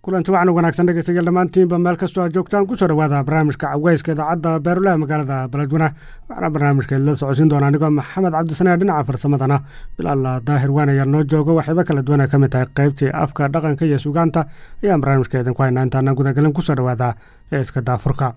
kulanti waxaan wanaagsan dhegeystayaal dhammaantiinba meel kastoo aad joogtaan kusoo dhawaada barnaamijka caweyska idaacadda beerulaha magaalada beledweyne waxaana barnaamijka la socodsiin doona anigoo maxamed cabdisanee dhinaca farsamadana bilaal daahir waan ayaa noo joogo waxayba kala duwan ay ka mid tahay qaybtii afka dhaqanka iyo sugaanta ayaan barnaamijka idinku haynaa intaana gudagelin kusoo dhawaada ee iska daafurka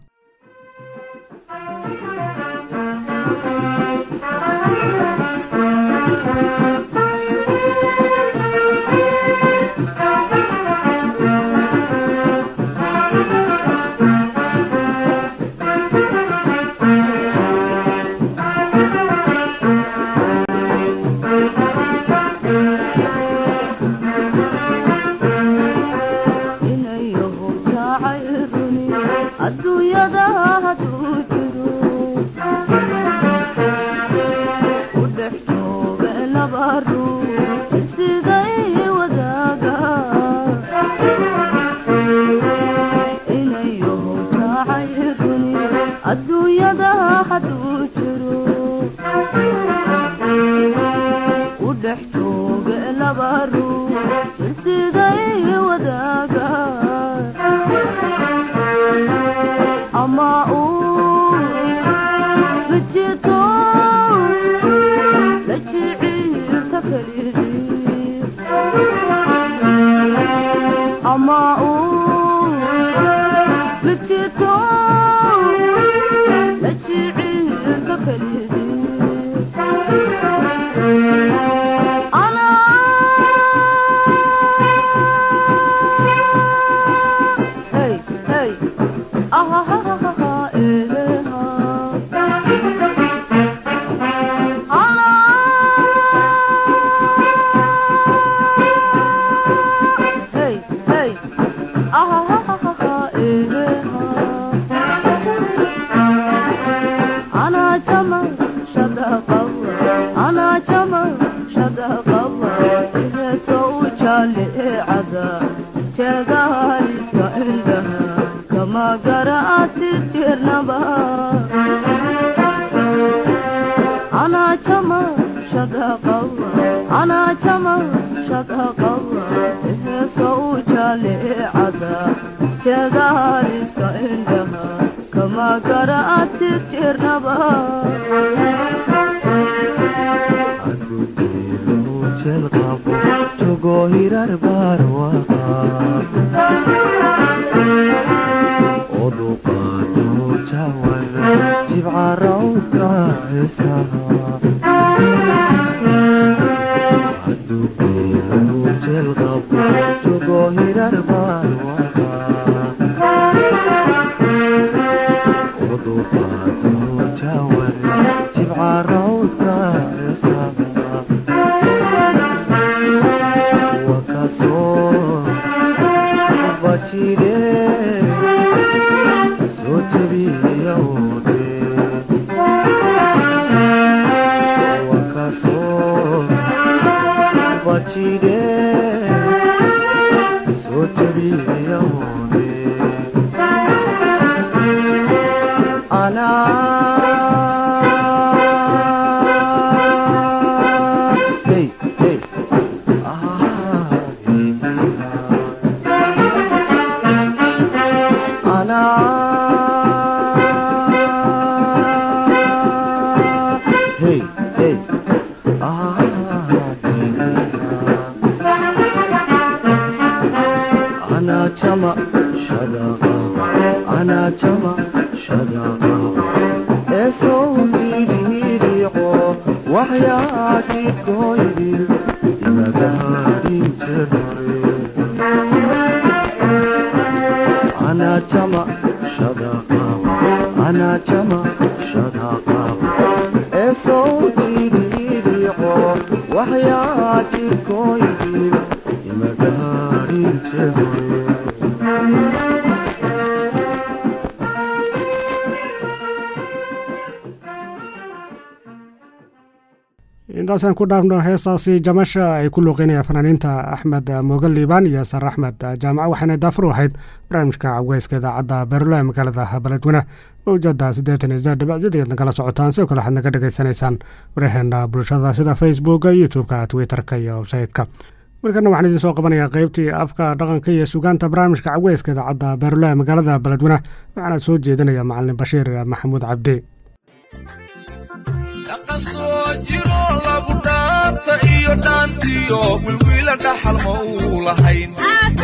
intaasaan ku dhaafno heestaasi jamasha ay ku luuqeynayaan fanaaniinta axmed mooge liibaan iyo sar axmed jaamaca waxaana daafur u ahayd barnaamijka caweyska idaacadda beerulaha magaalada beledweyne mawjada siddeetan iyo saddex dhibic sideed nagala socotaan sidoo kale waxaad naga dhegaysanaysaan waraheena bulshada sida facebooka youtube-ka twitterka iyo websaytka markana waxaan idiin soo qabanayaa qaybtii afka dhaqanka iyo sugaanta barnaamijka caweyska idaacadda beerulaha magaalada beledweyne waxaana soo jeedinaya macalin bashiir maxamuud cabdi dhaqasoo jiro lagu dhaanta iyo dhaantiyo wilwiila dhaxal ma uu lahayn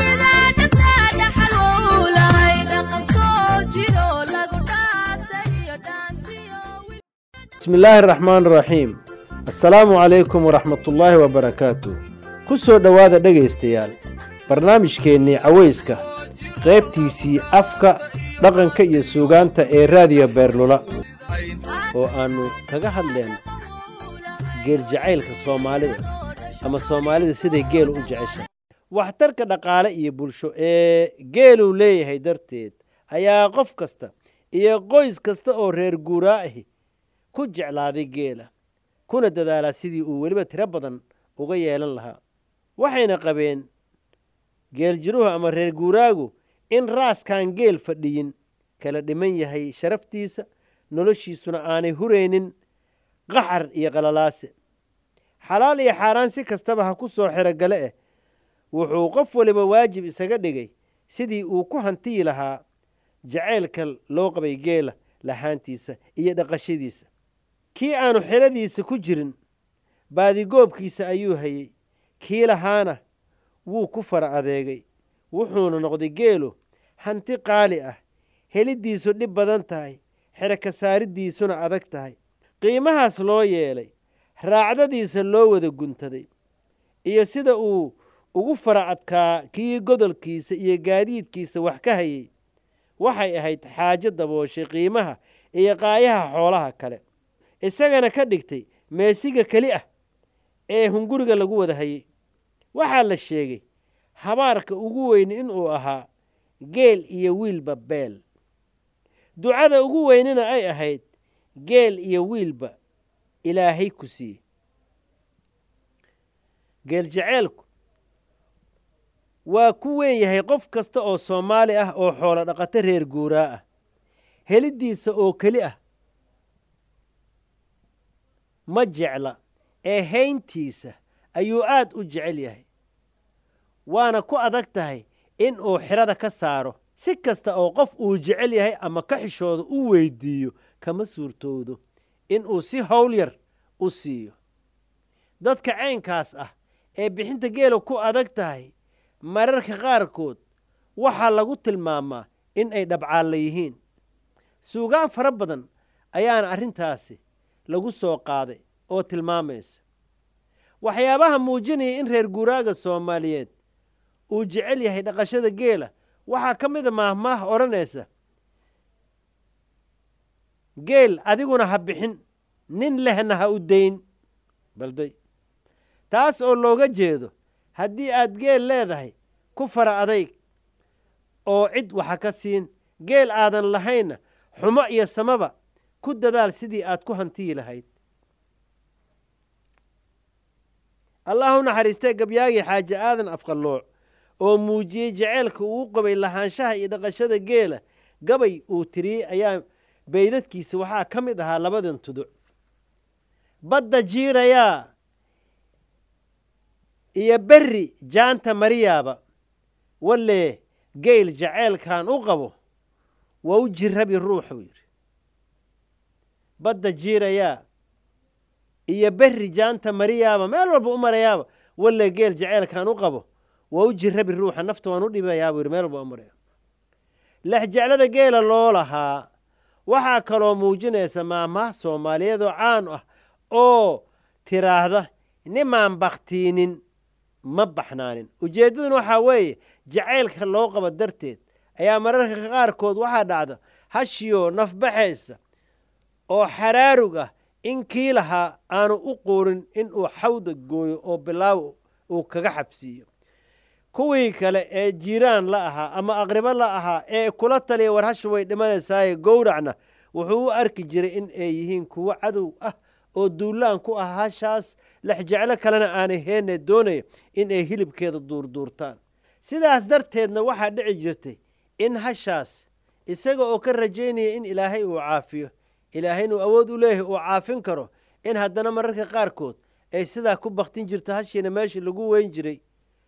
bismi illaahi araxmaan araxiim assalaamu calaykum waraxmatullaahi wabarakaatu ku soo dhowaada dhegaystayaal barnaamijkeennii cawayska qaybtiisii afka dhaqanka iyo suugaanta ee raadiyo beerlula oo aannu kaga hadleen geel jacaylka soomaalida ama soomaalida siday geelu u jeceshahay waxtarka dhaqaale iyo bulsho ee geeluu leeyahay darteed ayaa qof kasta iyo qoys kasta oo reer guuraa ahi ku jeclaaday geela kuna dadaalaa sidii uu weliba tiro badan uga yeelan lahaa waxayna qabeen geeljiruhu ama reer guuraagu in raaskaan geel fadhiyin kala dhiman yahay sharaftiisa noloshiisuna aanay huraynin qaxar iyo qalalaase xalaal iyo xaaraan si kastaba ha ku soo xerogale ah wuxuu qof waliba waajib isaga dhigay sidii uu ku hantiyi lahaa jacaylka loo qabay geela lahaantiisa iyo dhaqashadiisa kii aanu xeradiisa ku jirin baadigoobkiisa ayuu hayey kii lahaana wuu ku fara adeegay wuxuuna noqday geelu hanti qaali ah heliddiisu dhib badan tahay xero ka saariddiisuna adag tahay qiimahaas loo yeelay raacdadiisa loo wada guntaday iyo sida uu ugu fara adkaa kii godolkiisa iyo gaadiidkiisa wax ka hayey waxay ahayd xaajo dabooshay qiimaha iyo qaayaha xoolaha kale isagana ka dhigtay meesiga keli ah ee hunguriga lagu wada hayey waxaa la sheegay habaarka ugu weyn inuu ahaa geel iyo wiilba beel ducada ugu weynina ay ahayd geel iyo wiilba ilaahay ku siiye geel jaceelku waa ku weyn yahay qof kasta oo soomaali ah oo xoolo dhaqato reer guuraa ah heliddiisa oo keli ah ma jecla ee hayntiisa ayuu aad u jecel yahay waana ku adag tahay in uu xidhada ka saaro si kasta oo qof uu jecel yahay ama ka xishooda u weyddiiyo kama suurtoodo inuu si howl yar u siiyo dadka caynkaas ah ee bixinta geela ku adag tahay mararka qaarkood waxaa lagu tilmaamaa in ay dhabcaalla yihiin suugaan fara badan ayaana arrintaasi lagu soo qaaday oo tilmaamaysa waxyaabaha muujinaya in reer guuraaga soomaaliyeed uu jecel yahay dhaqashada geela waxaa ka mid a maahmaah odhanaysa geel adiguna ha bixin nin lehna ha u dayn balday taas oo looga jeedo haddii aad geel leedahay ku fara adayg oo cid waxa ka siin geel aadan lahaynna xumo iyo samaba ku dadaal sidii aad ku hantiyi lahayd allah u naxariistee gabyaagii xaaje aadan afqallooc oo muujiyey jaceylka uu qabay lahaanshaha iyo dhaqashada geela gabay uu tiriyey ayaa baydadkiisa waxaa ka mid ahaa labadan tuduc badda jiidhayaa iyo berri jaanta mariyaaba wallee geyl jaceylkan u qabo waa u jirabi ruuxuu yidhi badda jiirayaa iyo berri jaanta mariyaaba meel walba u marayaaba wallee geel jaceylkan u qabo waa u jirabi ruuxa nafta waan u dhibayaabuu yidhi meel walba u maraya lexjeclada geela loo lahaa waxaa kaloo muujinaysa maamaha soomaaliyeedoo caan ah oo tiraahda nimaan bakhtiinin ma baxnaanin ujeeddaduna waxaa weeye jacaylka loo qabo darteed ayaa mararka qaarkood waxaa dhacda hashiyoo nafbaxaysa oo xaraarug ah in kii lahaa aanu u quurin inuu xawda gooyo oo bilaaw uu kaga xabsiiyo kuwii kale ee jiiraan la ahaa ama aqribo la ahaa ee kula taliya war hashu way dhimanaysaaye gowracna wuxuu u arki jiray in ay yihiin kuwo cadow ah oo duulaan ku ah hashaas lexjeclo kalena aanay heenne doonaya in ay hilibkeeda duurduurtaan sidaas darteedna waxaa dhici jirtay in hashaas isaga oo ka rajaynaya in ilaahay uu caafiyo ilaahayna uu awood u leeyahay uu caafin karo in haddana mararka qaarkood ay sidaa ku baktin jirto hashiina meeshii lagu weyn jiray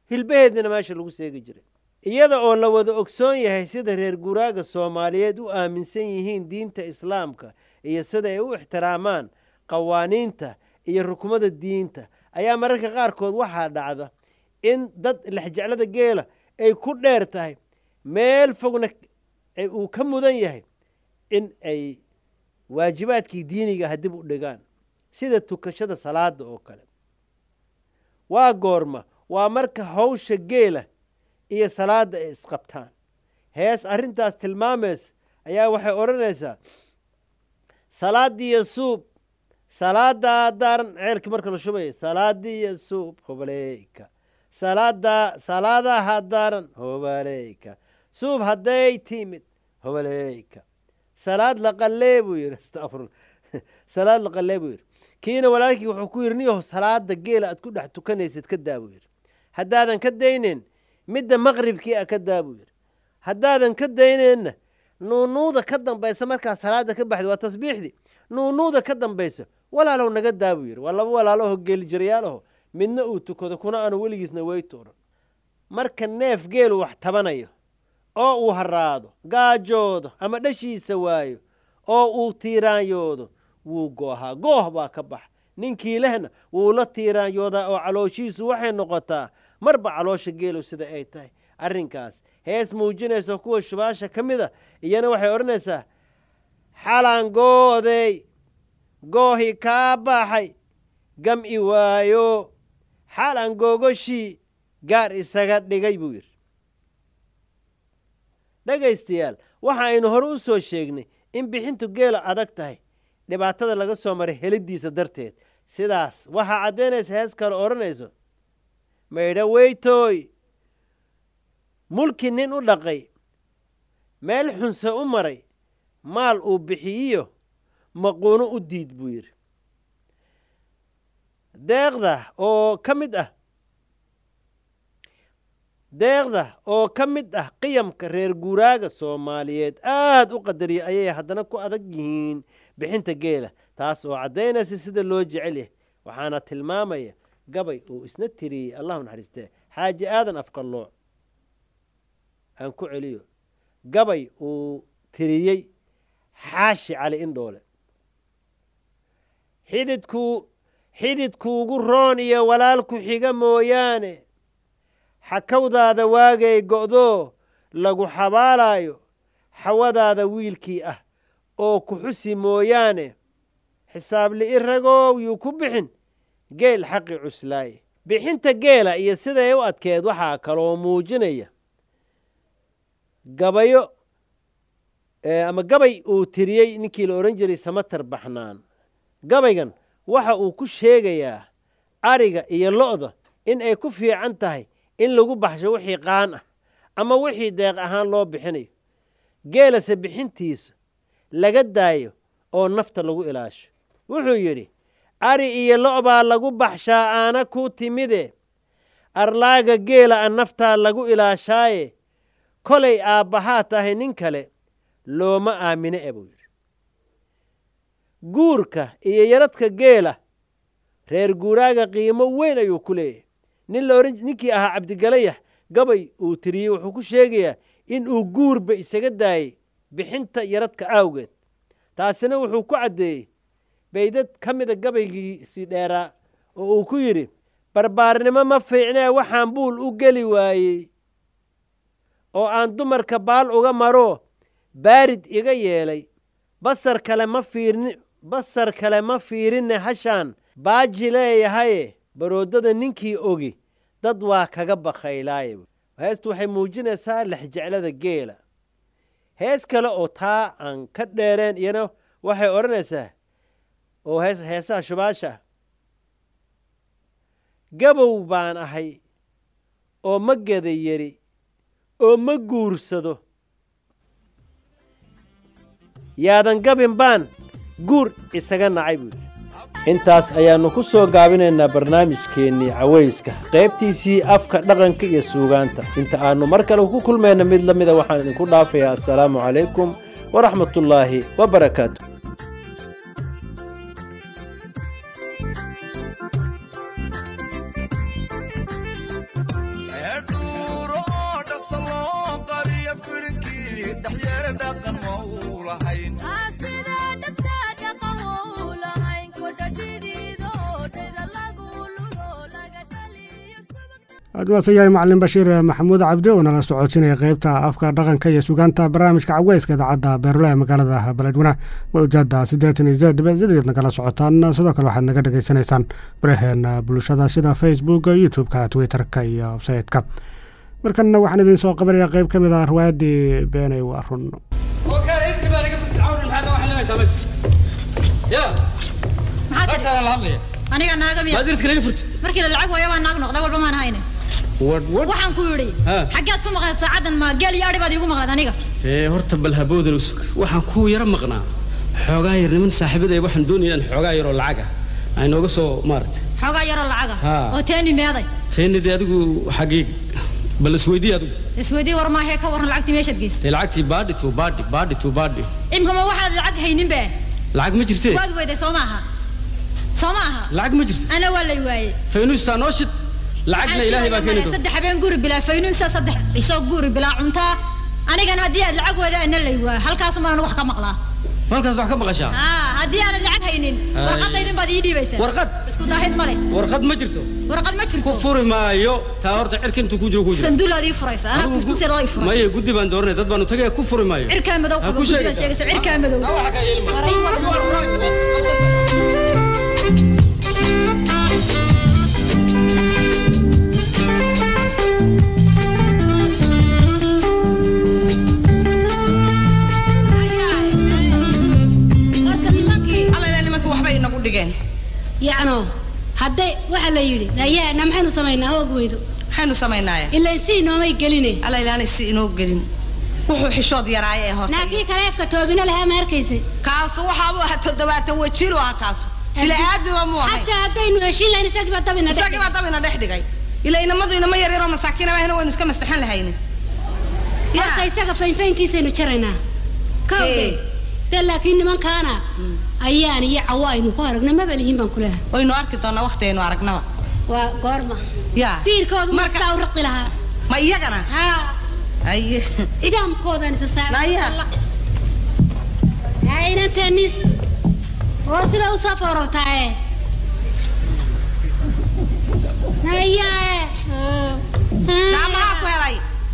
hilbaheedina meesha lagu seegi jiray iyada oo la wada ogsoon yahay sida reer guuraaga soomaaliyeed u aaminsan yihiin diinta islaamka iyo sida ay u ixtiraamaan qawaaniinta iyo rukumada diinta ayaa mararka qaarkood waxaa dhacda in dad lexjeclada geela ay ku dheer tahay meel fogna uu ka mudan yahay in ay waajibaadkii diinigaha dib u dhigaan sida tukashada salaada oo kale waa goorma waa marka hawsha geela iyo salaadda ay isqabtaan hees arrintaas tilmaamaysa ayaa waxay odhanaysaa salaadiiyo suub salaadaa daaran ceelkii marka la shubaya salaadiiyo suub hobaleyka salaada salaadaha daaran hobaleyka suub hadday timid hobaleyka salaad laqalee buu yidhi astafurla salaad laqalee buu yidhi kiina walaalkii wuxuu ku yidhi niyaho salaada geela aad ku dhex tukanaysid ka daa buu yidhi haddaadan ka dayneyn midda maqribkii a ka daa buu yidhi haddaadan ka dayneenna nuunuuda ka dambaysa markaa salaada ka baxda waa tasbiixdii nuunuuda ka dambaysa walaalow naga daa buu yidhi waa laba walaaloho geelijirayaalaho midna uu tukado kuna aanu weligiisna weyto odhan marka neef geelu wax tabanayo oo uu haraado gaajoodo ama dhashiisa waayo oo uu tiiraanyoodo wuu goohaa gooh baa ka bax ninkii lehna wuu la tiiraanyoodaa oo calooshiisu waxay noqotaa marba caloosha geelu sida ay tahay arrinkaas hees muujinaysa kuwa shubaasha ka mid a iyana waxay odhanaysaa xalan goodey goohi kaa baxay gam'i waayo xalan googoshii gaar isaga dhigay buu yidhi dhegaystayaal waxa aynu hore u soo sheegnay in bixintu geela adag tahay dhibaatada laga soo maray heliddiisa darteed sidaas waxaa caddaynaysa hees kale odhanayso maydha weytooy mulki nin u dhaqay meel xunse u maray maal uu bixiyiyo maquuno u diid buu yidhi deeqda oo ka mid ah deeqda oo ka mid ah qiyamka reer guuraaga soomaaliyeed aad u qadariya ayay haddana ku adag yihiin bixinta geela taas oo caddaynaysa sida loo jecel yahay waxaana tilmaamaya gabay uu isna tiriyey allahu naxariistee xaaji aadan afqallooc aan ku celiyo gabay uu tiriyey xaashi cali indhoole xididkuu xididkuugu roon iyo walaalku xiga mooyaane xakawdaada waagay go'doo lagu xabaalaayo xawadaada wiilkii ah oo ku xusi mooyaane xisaab li'i ragow yuu ku bixin geel xaqi cuslaaye bixinta geela iyo siday u adkeed waxaa kaloo muujinaya gabayo ama gabay uu tiriyey ninkii la odhan jiray samatar baxnaan gabaygan waxa uu ku sheegayaa ariga iyo lo'da in ay ku fiican tahay in lagu baxsho wixii qaan ah ama wixii deeq ahaan loo bixinayo geelase bixintiisa laga daayo oo nafta lagu ilaasho wuxuu yidhi ari iyo lo' baa lagu baxshaa aana ku timide arlaaga geela a naftaa lagu ilaashaaye kolay aabbahaa tahay nin kale looma aamine e buu yidhi guurka iyo yaradka geela reer guuraaga qiimo weyn ayuu ku leeyahay nin laohan ninkii ahaa cabdigalayax gabay uu tiriyey wuxuu ku sheegayaa in uu guurba isaga daayey bixinta yaradka aawgeed taasina wuxuu ku caddeeyey baydad ka mida gabaygiisii dheeraa oo uu ku yidhi barbaarnimo ma fiicnee waxaan buul u geli waayey oo aan dumarka baal uga maro baarid iga yeelay basar kale ma fiirni basar kale ma fiirinne hashaan baaji leeyahaye baroodada ninkii ogi dad waa kaga bakhaylaaye heestu waxay muujinaysaa lexjeclada geela hees kale oo taa aan ka dheereen iyana waxay odhanaysaa oo hees heesaha shubaasha gabow baan ahay oo ma geda yeri oo ma guursado yaadan gabin baan guur isaga nacay buu yidhi intaas ayaannu ku soo gaabinaynaa barnaamijkeennii cawayska qaybtiisii afka dhaqanka iyo suugaanta inta aannu mar kale ku kulmayna mid la mida waxaan idinku dhaafayaa assalaamu calaykum waraxmatullaahi wabarakaatu admaase yahay macalin bashiir maxamuud cabdi oo nala socodsinaya qeybta afka dhaqanka iyo sugaanta barnaamijka caweyska idaacadda beerulaha magaalada beledweyne mawjada siddeetan iyo sideed dhibic sideed nagala socotaan sidoo kale waxaad naga dhegeysanaysaan baraheena bulshada sida facebook youtube-ka twitter-ka iyo websaytka markanna waxaan idiin soo qabanayaa qeyb ka mid ah riwaayaddii beenay waa run aniga naaga miya markii la lacag waaya waa naag noqday walba maan hayne waxaan ku yidhi xaggeed ku maqnayd saacadan ma geel iyo adhi baad iigu maqnayd aniga ee horta bal haboodan usug waxaan ku yara maqnaa xoogaa yar niman saaxiibaday waxaan doonayaan xoogaa yaroo lacaga ay nooga soo maaragtay xoogaa yaroo lacaga Haa. oo teeni meeday teenidii adigu xaggee bal isweydii adigu isweydii war maahee ka warran lacagtii meeshaad geysay dee lacagtii baadhi tu baadhi baadhi tu baadhi imka ma waxaad lacag haynin be lacag ma jirtee waad weyday soo maaha soo maaha lacag ma jirto ana waa lay waayey faynuustaa noo shid lacagna ilaahay baa keeni doona saddex habeen guri bilaa faynuunsa saddex cisho guri bilaa cuntaa anigana haddii aad lacag weyda ana lay waayo halkaasu manan wax ka maqlaa halkaas wax ka maqashaa haa haddii aanad lacag haynin Ay. warqadaydin baad ii dhiibaysaa warqad isku daahid male warqad ma jirto warqad ma ku jirto furi maayo taa horta cirka intuu ku jiro ku jiro sanduulaad ii furaysa anaa Adigu kustus yar oo ii furay maye guddi baan dooranay dad baanu tagay ku furi maayo cirkaa madow Ha qabo ku guddigaad sheegaysaa. sheegaysa cirkaa madow Taa waxa ka yeeli maayo. Waray wada. horta nimankii allayla nimanka waxbay inagu dhigeen yacno hadday waxaa la yidhi rayaana maxaynu samaynaa hoog weydo maxaynu samaynaaye ilaa si inoomay geline allaylaanay si inoo gelin wuxuu xishood yaraaye ee horta naakii kaleefka toobina lahaa ma arkaysay kaasu waxaabuu ahaa toddobaatan wajiilu ah kaasu ila aadmiba muu ahay xataa haddaynu heshin lahayn isagii baa dabina dhex isagii baa dabina dhex dhigay ila inamadu inama yar yaroo masaakiina ahna waynu iska mastaxan lahaynin horta isaga faynfaynkiisaynu jaraynaa kawde Ee. dee laakiin nimankaana ayaan iyo cawo aynu ku aragna maba lihin baan ku leehay waynu arki doonaa waktigaynu aragnaba waa goorma ya diirkoodu Marka- markaa u raqi lahaa ma iyagana haa aye cidaamkoodaan isa Naya. saaray aynantenis oo sida usoo foorartaaye nayae naa maxaa ku helay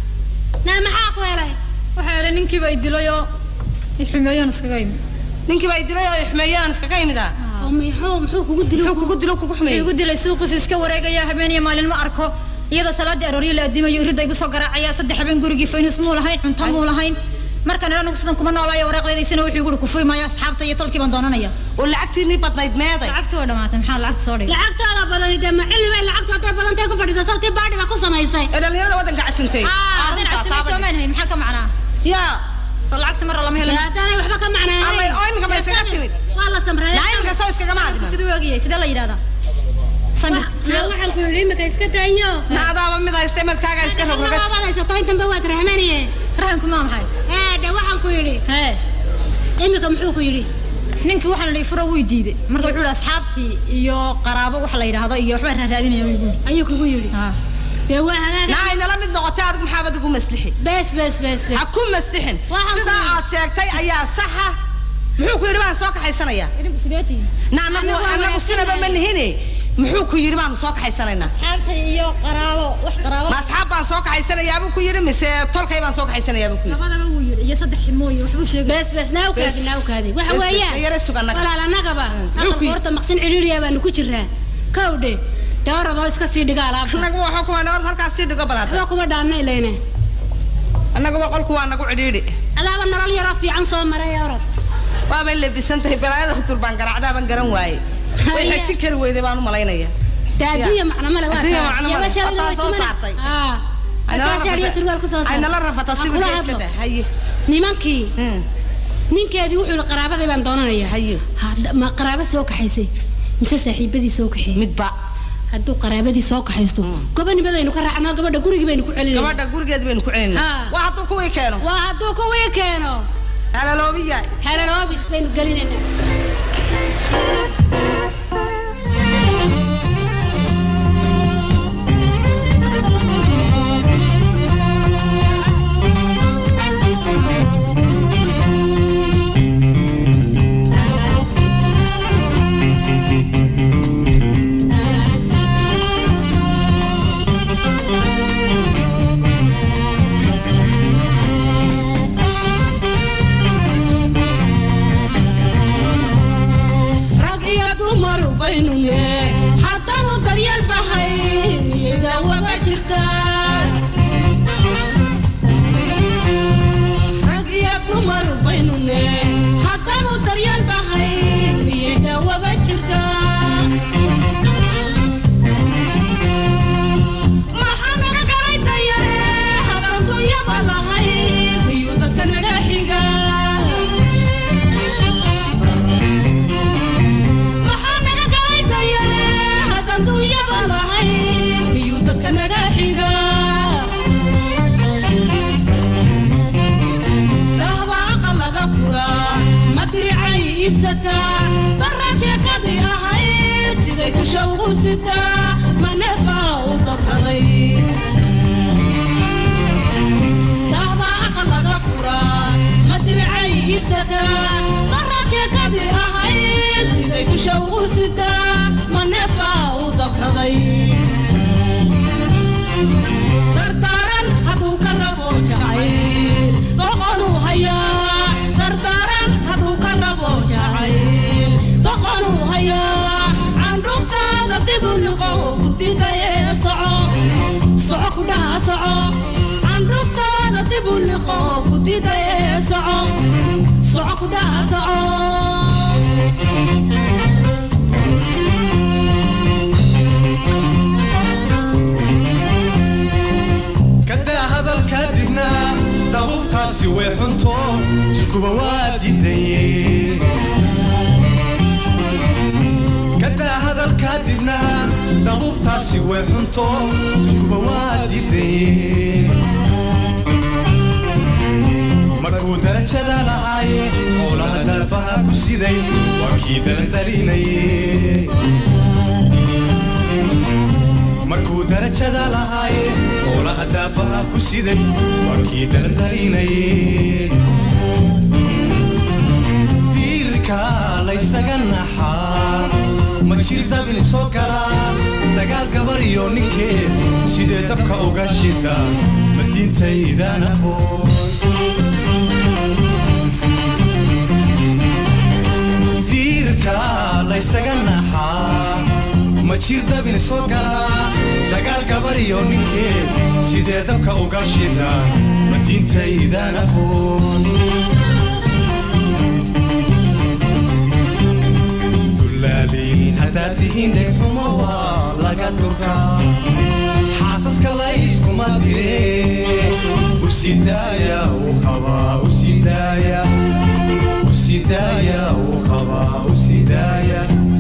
naa maxaa ku helay waxaa yidhi ninkiiba i dilay oo i xumeeyaan iskaga imi ninkii baa idilay oo xumeeyaan iskaga yimid ah oo muxuu muxuu kugu dilo muxuu kugu dilo kugu wuxuu xumeeyey igu dilay suuqiisu iska wareegaya habeen iyo maalin ma arko iyadoo salaadii arooryo la adimayo irida igu soo garaacaya saddex habeen gurigii faynus muu lahayn cunto muu lahayn markan idhan anigu sidan kuma noolaayo waraaqdeedaysana wuxuu igu ku furi maayo asxaabta iyo tolkii baan doonanaya oo lacagtiinii badnayd meeday lacagtii waa dhamaatay maxaa lacagta soo dhigay lacagtaada badani dee ma cilmi bay lacagtu hadday badantay ku fadhiisa saltii baadhi baa ku samaysay ee dhalinyarada waddanka casuntay haddaan cabsimay soomaan hay maxaa ka macnaa yaa soo lacagta mar lama helo haddaanay waxba ka Allay, macnaahay oo iminka ma iskaga timid waa la samreeya naayimka soo iskagama adima siduu ogyahay sidee la yidhahdaa samir naa waxaan ku yidhi imika iska daanyo naadaaba mid hayste markaaga iska rogrogad waad haysato intanba waad rahmaniye rahanku maa maxay haadhe waxaan ku yidhi hee imika muxuu ku yidhi ninkii waxaan idhi furo wuu diiday marka wuxuu yidhi asxaabtii iyo qaraabo wax la yidhaahdo iyo waxbaan raaraadinaya igu ayuu kugu yidhi dee waa hagaaga naa aynala mid noqotay adigu maxaabad ugu maslixi bees bees bees bees ha ku maslixin Waxaan sidaa ku- aad sheegtay ayaa saxa muxuu ku yidhi baan soo kaxaysanayaa idinku sideetii na anagu Anagu waa anagu sinaba ma wanaagsannahay. nihine muxuu ku yidhi baanu soo kaxaysanaynaa asxaabta iyo qaraabo wax qaraabo ma asxaab baan soo kaxaysanayaabuu ku yidhi mise tolkay baan soo kaxaysanayaabuu ku yidhi labadaba wuu yidhi iyo saddex ximooyo waxbuu sheegay bees bees naa ukaadi Bees. naa ukaadi waxa Bees, bees, weeyaan yara sug annaga. walaal annagaba Muxuu ku aqalka yidhi? horta maqsin cidhiidhiya baanu ku jiraa kawdhe dee oradoo iska sii dhiga alaabta annagu waxaa kuma noor halkaas sii dhigo balaata waxba kuma dhaanna ilayne annaguba qolku waa nagu cidhiidhi adaaba nolol yaroo fiican soo maray orod waabay lebisan tahay balaayada hutur baan garaacdaaban garan waaye way Haya. xajin kari weyday baan u malaynaya dee adduunya macno male waa Adduunya taa. macno Iyo male. bashaar Wataa iyo soo jimana. saartay. Aa. bashaar iyo surwaal ku soo ay saaray. nala rafata Ha si kula iska hadlo. dah haye nimankii Hmm, ninkeedii wuxuu yihi qaraabaday baan doonanaya haye Hadda- ma qaraabo soo kaxaysay mise saaxiibadii soo kaxeeyey midba hadduu qaraabadii soo kaxaysto gobonimadaynu ka raacnaa gabadha gurigii baynu ku celinayna gabadha gurigeeda baynu ku celinaa Ha. waa hadduu kuwii keeno waa hadduu kuwii keeno halaloobiya helaloobis baynu gelinaynaa Thank dunyaba lahayn iyo dadka naga xiga maxaa naga galaytaya haddaan dunyaba lahayn iyo dadka naga xiga dahba aqal laga furaa madiricay iibsataa barra jeekadii ahayd siday kusha ugu sitaa maneefaa u dabraday dahba aqal laga furaa madiricay iibsataa barra jeekadii ahayd siday kusha ugu sitaa maneefaa u dabraday dardaaran hadduu ka rabo jacayl doqonuu hayaa dardaaran hadduu ka rabo jacayl doqonuu hayaa candhuftaada dibu liqo kudidaye soco soco kudhaha soco candhuftaada dibu liqo kudidaye soco soco kudhaha soco kadaa hadalkaa dibna dabuubtaasi way xunto jikuba waa diidaye kadaa hadalkaa dibna dabuubtaasi way xunto jikuba waa diidaye markuu darajada lahaaye howlaha daafaha ku siday waa kii daladalinaye markuu darajada lahaaye howlaha daafaha ku siday waa kii daladalinaye diirka laysaga naxaa ma jir dabin soo galaa dagaal gabar iyo ninkeed sidee dabka uga shida ma diintaydaan aqoon diirka laysaga naxaa ma jir dabin soo galaa dagaal gabar iyo ninkeed sidee dabka uga shida ma diintaydaan aqoon dullaaliin haddaad tihiin dhegxumo waa laga durkaa xaasaska layskuma dire usidaaya uu qabaa usidaaya usidaaya uu qabaa usidaaya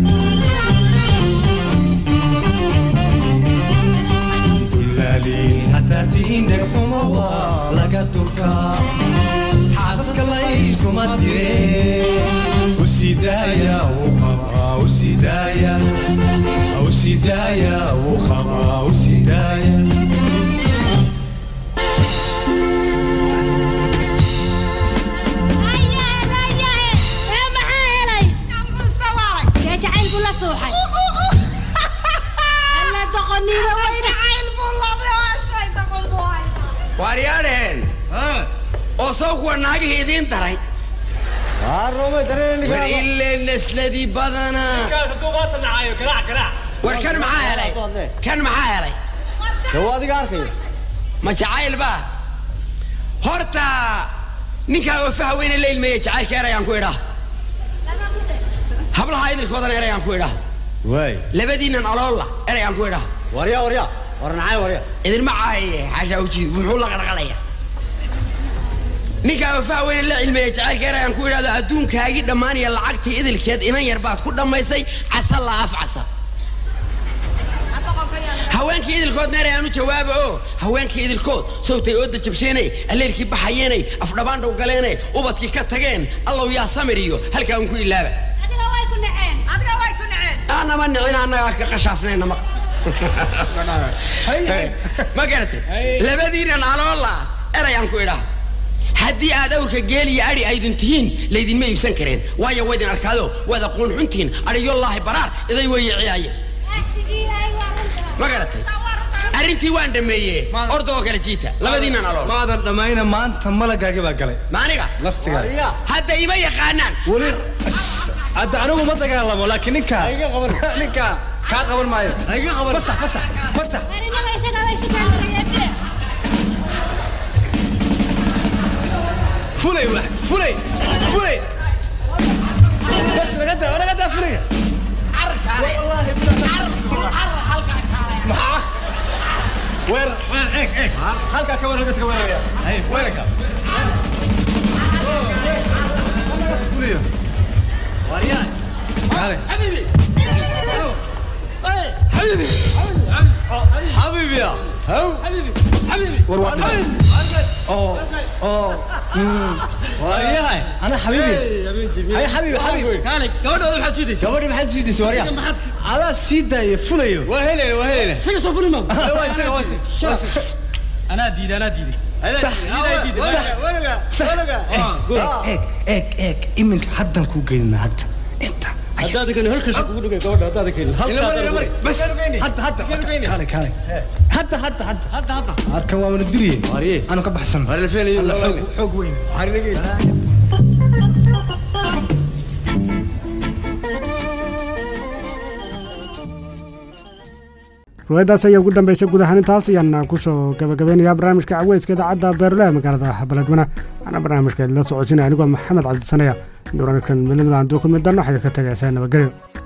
dullaaliin haddaad tihiin dhegxumo waa laga durkaa xaasaska layskuma dire usidaaya uu qabaa usidaaya usidaaya uu qabaa usidaaya waaryaadheen oo saw kuwa naagihii idiin daray war ile nasladii badanaa war kan maxaa helay kan maxaa helay adiga arkaya ma jacayl baa horta ninkaa oofaha weyne la ilmeeye jacaylka erayaan ku idhaa hablaha idilkoodana erayaan ku idhaa waay labadiinnan aloolla erayaan ku idhaa warya warya warnacay warya idinma caahaye xaashaa ujiid muxuu la qarqalaya ninkaa oofaha weyne la cilmeeye jacaylka erayaan ku idhahdo adduunkaagii dhammaanaya lacagtii idilkeed inan yar baad ku dhammaysay casa la af casa haweenkii idilkoodna erayaan u jawaaba oo haweenkii idilkood sawtay ooda jabsheenay alleelkii baxayeenay afdhabaandhaw galeenay ubadkii ka tageen allow yaa samir iyo halkaa un ku ilaaba aanama nicin annagaa ka qashaafnayna ma ma garatay labadiinan aloola erayaan ku idhaa haddii aad awrka geel iyo adhi aydin tihiin laydinma iibsan kareen waayo waydin arkaado waad aqoon xuntihiin adhiyolaahi baraar iday weeye ciyaaye ma garatay arrintii waan dhameeye orda oo kale jiita labadiinan alool maadan dhammayna maanta malagaagi baa galay maaniga laftigaa hadda ima yaqaanaan weli hadda anigu ma dagaalamo laakiin ninkaa ninkaa kaa qaban maayo fasax fasax fasax fulay wax fulay fulay bas naga daa naga daa fulaya maxaa weer eeg eeg halkaa ka war halkaas ka waraya hay weerarka fuliyo waryaa kale حبيبي حبيبي يا هو حبيبي حبيبي war waa dhintay oo oo waryahay ana xabiibi hay xabiibi xabiibi كانك gabadha waxaad siidaysaa gabadhi maxaad sii disay waryaa maxaad adaa sii daaya fulayo waa helayna waa helayna isaga soo fuli ma waa isaga waa isaga anaa diiday anaa diiday eeg eeg eeg iminka haddan kuu geynina hadda inta haddaad kani halkaas kugu dhigay gabadha haddaad kani bas hadda hadda kale kale hadda hadda hadda hadda hadda arkan waa mana duriye wariye aanu ka baxsan xoog xoog weyn riwaayadaas ayaa ugu dambeysay guud ahaan intaas ayaan kusoo gabagabeynayaa barnaamijka caweyska idaacadda beerulaha magaalada baledweyne waxaana barnaamijka la socodsiinaya anigoo maxamed cabdisaneya barnaamijkan midnimada aan duu ku mid dan waxay ka tagaysaa nabadgelyo